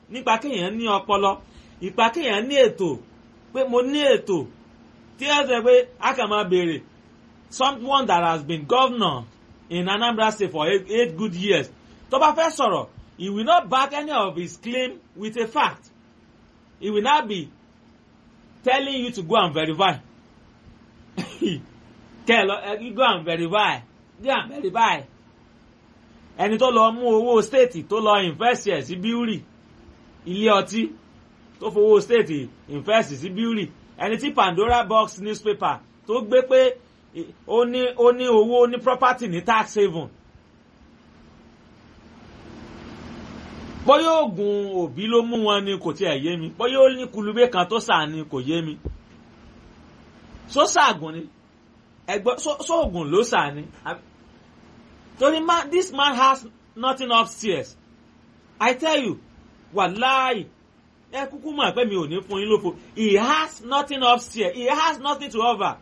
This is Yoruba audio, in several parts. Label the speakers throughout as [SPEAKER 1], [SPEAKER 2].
[SPEAKER 1] nípa kéèyàn ní ọpọlọ ìpa kéèyàn ní ètò pé mo ní ètò tí ẹ sọ pé a kàn máa béèrè someone that has been governor in Anambra State for eight, eight good years tó bá fẹ́ sọ̀rọ̀ he will not back any of his claim with a fact he will not be telling you to go and verify kẹ́ ẹ lọ ẹ go and verify go and verify ẹni tó lọ mú owó state tó lọ invest ẹ̀ sí bíúrì ilé ọtí tó fowó state invest sí bíúrì ẹni tí Pandora box newspaper tó gbé pé ó ní ó ní owó ó ní property ní tax haven bóyá oògùn òbí ló mú wọn ni kò tiẹ̀ yé mi bóyá ó ní kulubé kan tó sà ni kò yé mi sósàgùn ni ẹgbẹ́ sóògùn ló sà ni torí man this man has nothing upstairs I tell you wàláì ẹ kúkú mọ̀ pé mi ò ní fún yín lófo he has nothing upstairs he has nothing to offer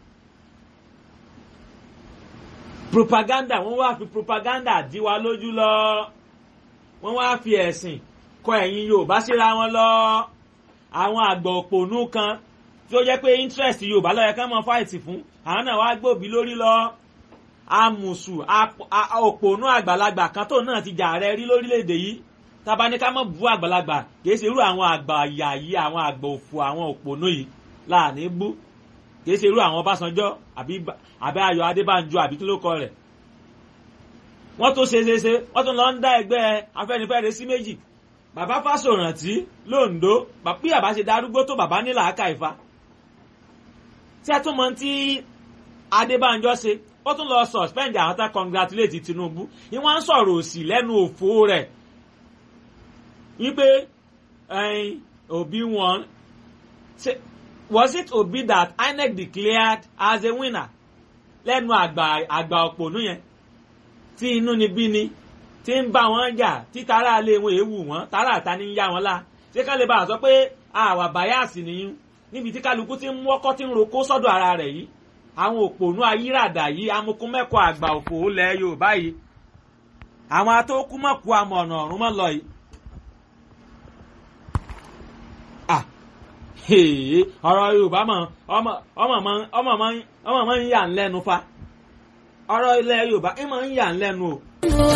[SPEAKER 1] propaganda wọ́n wá fi propaganda dí wa lójú lọ wọ́n wá fi ẹ̀sìn kọ ẹ̀yin Yorùbá síra wọn lọ àwọn àgbà òpònú kan tí ó jẹ́ pé interest Yorùbá lọ́yẹ ká mọ fáìtì fún àwọn náà wá gbòbí lórí lọ amùsù òpònú àgbàlagbà kan tó náà ti jà rẹ rí lórílẹ̀‐èdè yìí tábà ní ká mọ̀ bú àgbàlagbà kìí ṣe irú àwọn àgbà àyà yìí àwọn àgbà òfò àwọn òpònú yìí láàní bú kìí ṣe irú àwọn Ọbásanjọ́ àbí Ayọ̀ Adébánjọ àbí kí ló kọ rẹ̀ wọ́n tó ṣe ṣe ṣe wọ́n tún lọ ń dá ẹgbẹ́ Afẹ́nifẹ́re sí méjì bàbá Fásórántì londo bí bàbá ṣe darúgbó tó bàbá ní làákà ìfa tí a tún mọ tí Adébánjọ ṣe ó tún lọ suspend àwọn tá congratulate Tinubu ni wọ́n ń sọ̀rọ̀ òsì lẹ́nu òfò rẹ̀ wípé Obi won was it Obi that INEC declared as a winner lẹ́nu àgbà àgbà òpònú yẹn tí inú ni bí ni tí ń bá wọn jà tí tara lé wọn èèwù wọn tara àta ní yá wọn lá ṣé ká lè bá a sọ pé àwà báyàsì nìyí níbi tí kálukú ti ń wọ́kọ́ tí ń roko sọ́dọ̀ ara rẹ̀ yìí àwọn òpònú ayíràdà yìí amukumẹ́kọ̀ àgbà òfò ilẹ̀ Yorùbá yìí àwọn atókùmọ̀kù amọ̀ ọ̀nà ọ̀run mọ́ lọ yìí. ọ̀rọ̀ Yorùbá mọ̀ ọmọ ọmọ máa ń yà ń lẹ́nu fa ọ̀rọ̀ ilẹ̀ Yorùbá ẹ máa ń yà ń lẹ́nu o.